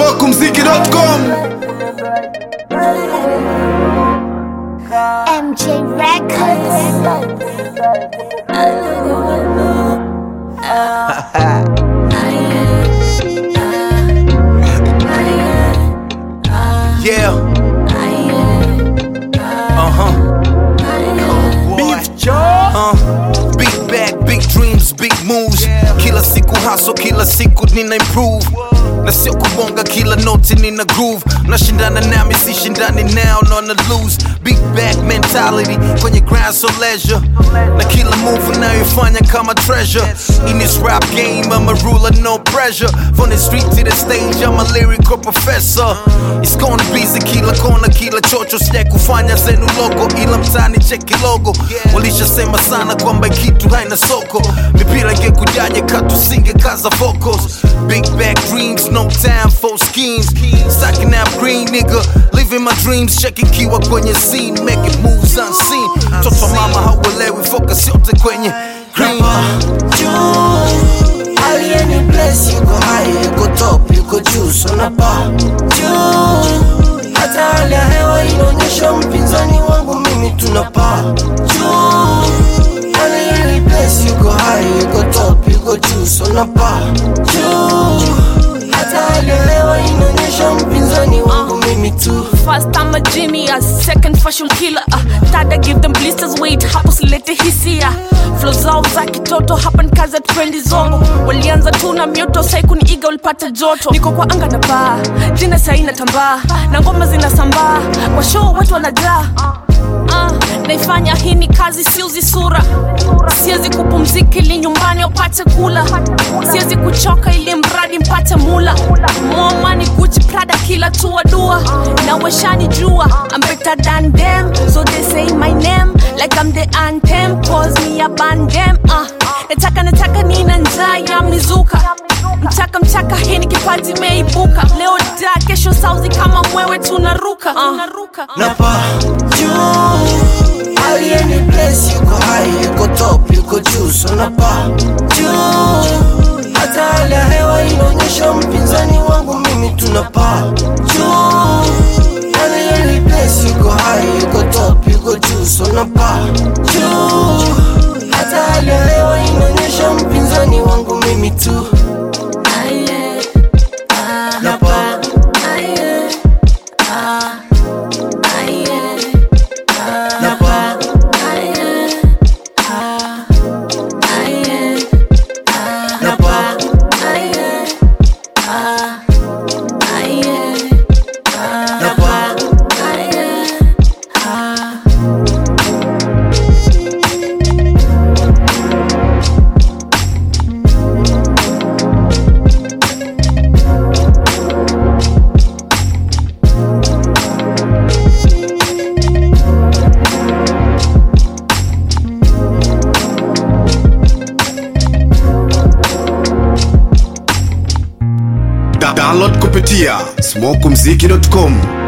smokumziki.com MJ Records. Yeah. Uh huh. Beef jaw. Uh. Big bag, big dreams, big moves. Kila siku hustle, kila siku nina improve. Na sio kubonga kila noti nina groove. Nashindana nami sishindani now nona lose. Big bag mentality kwenye grind so leisure. Na kila move unayoifanya kama treasure. In this rap game I'm a ruler no pressure. From the street to the stage I'm a lyrical professor. It's gonna be kila kona kila chocho sija kufanya zenu logo ila mtani cheki logo walishasema sana kwamba kitu haina soko mipira ingekujaje katusinge kaza vocals big back dreams no time for schemes stacking up green nigga living my dreams checking kiwa kwenye scene making moves unseen mtoto wa mama hauelewi focus yote kwenye green juu alieni bless yuko high yuko top yuko juu sonapa juu hata hali ya hewa inaonyesha mpinzani wangu mimi tunapaa juu alieni bless yuko high yuko top yuko juu sonapa juu hata hali ya hewa inaonyesha mpinzani wangu mimi tu First I'm a genius, second fashion killer uh, Third I give them blisters weight, hapo silete hisia Flow zao za kitoto, hapa ni kazi ya trendi zongo Walianza tu na mioto, sai kuniiga ulipata joto Niko kwa anga na baa, jina sai natambaa Na ngoma zinasambaa, kwa show watu wanajaa Uh, naifanya hii ni kazi siuzi sura siwezi kupumzika ili nyumbani wapate kula siwezi kuchoka ili mradi mpate mula momani guchi prada kila tua dua na washani jua I'm better than them so they say my name like I'm the anthem cause me a band them uh, nataka nataka nina njaa ya mizuka mchaka mchaka hii ni kipaji imeibuka leo da kesho sauzi kama mwewe tunaruka uh. napa juu alieni bless yuko high yuko top yuko juu so napa juu hata hali ya hewa inaonyesha mpinzani wangu mimi tunapaa juu alieni bless yuko high yuko top yuko juu so napa juu hata hali ya hewa inaonyesha mpinzani wangu mimi tu napa napa napa napa Da- download kupitia smokumziki.com